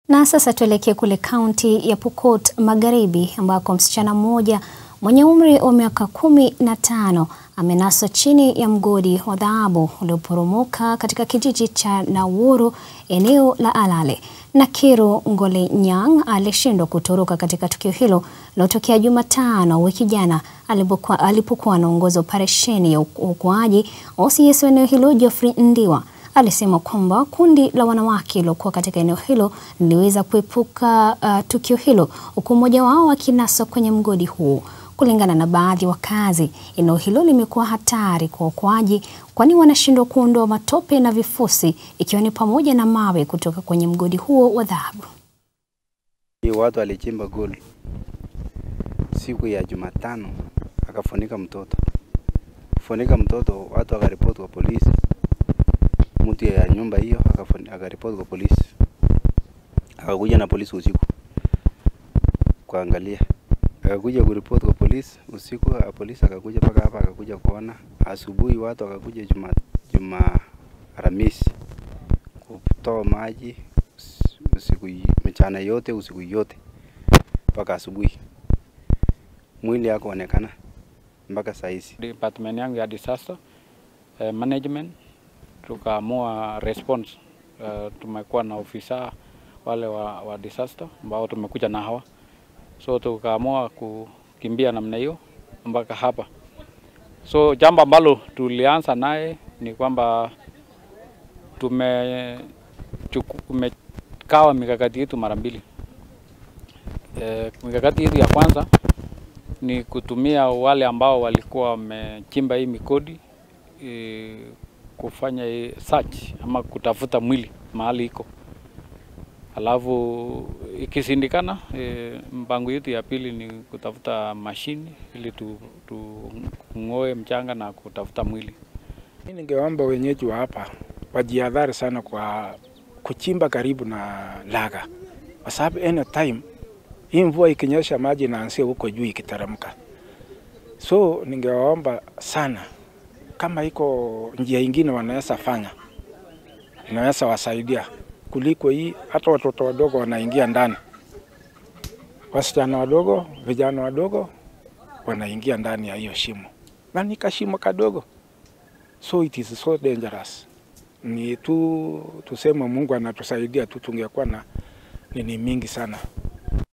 Na sasa tuelekee kule kaunti ya Pokot Magharibi ambako msichana mmoja mwenye umri wa miaka kumi na tano amenaswa chini ya mgodi wa dhahabu ulioporomoka katika kijiji cha Nawuru eneo la Alale. Nakiru Ngole Nyang alishindwa kutoroka katika tukio hilo lilotokea Jumatano wiki jana alipokuwa alipokuwa anaongoza operesheni ya uokoaji. OCS wa eneo hilo Geoffrey Ndiwa alisema kwamba kundi la wanawake liliokuwa katika eneo hilo liliweza kuepuka uh, tukio hilo huku mmoja wao akinaswa kwenye mgodi huo. Kulingana na baadhi ya wakazi, eneo hilo limekuwa hatari kwa uokoaji, kwani wanashindwa kuondoa matope na vifusi, ikiwa ni pamoja na mawe kutoka kwenye mgodi huo wa dhahabu. Watu walichimba gold siku ya Jumatano, akafunika mtoto funika mtoto, watu wakaripoti kwa polisi. Mtu ya nyumba hiyo akaripoti kwa polisi, akakuja na polisi usiku kuangalia akakuja kuripoti kwa polisi usiku. Polisi akakuja mpaka hapa, akakuja kuona. Asubuhi watu wakakuja juma juma Alhamisi kutoa maji usiku mchana yote usiku yote mpaka asubuhi, mwili hakuonekana mpaka saa hizi. Department yangu ya disaster eh, management tukaamua response. Uh, tumekuwa na ofisa wale wa, wa disaster ambao tumekuja na hawa so tukaamua kukimbia namna hiyo mpaka hapa. So jambo ambalo tulianza naye ni kwamba tume tumekawa mikakati yetu mara mbili. E, mikakati yetu ya kwanza ni kutumia wale ambao walikuwa wamechimba hii migodi e, kufanya hii search ama kutafuta mwili mahali iko alafu ikisindikana e, mpango yetu ya pili ni kutafuta mashini ili tung'oe tu, mchanga na kutafuta mwili. Mimi ningeomba wenyeji wa hapa wajihadhari sana kwa kuchimba karibu na laga, kwa sababu any time hii mvua ikinyesha maji inaanzia huko juu ikiteremka. So ningewaomba sana, kama iko njia ingine wanaweza fanya, inaweza wasaidia kuliko hii. Hata watoto wadogo wanaingia ndani, wasichana wadogo, vijana wadogo wanaingia ndani ya hiyo shimo, na ni kashimo kadogo, so it is so dangerous. Ni tu tuseme Mungu anatusaidia tu, tungekuwa na nini mingi sana.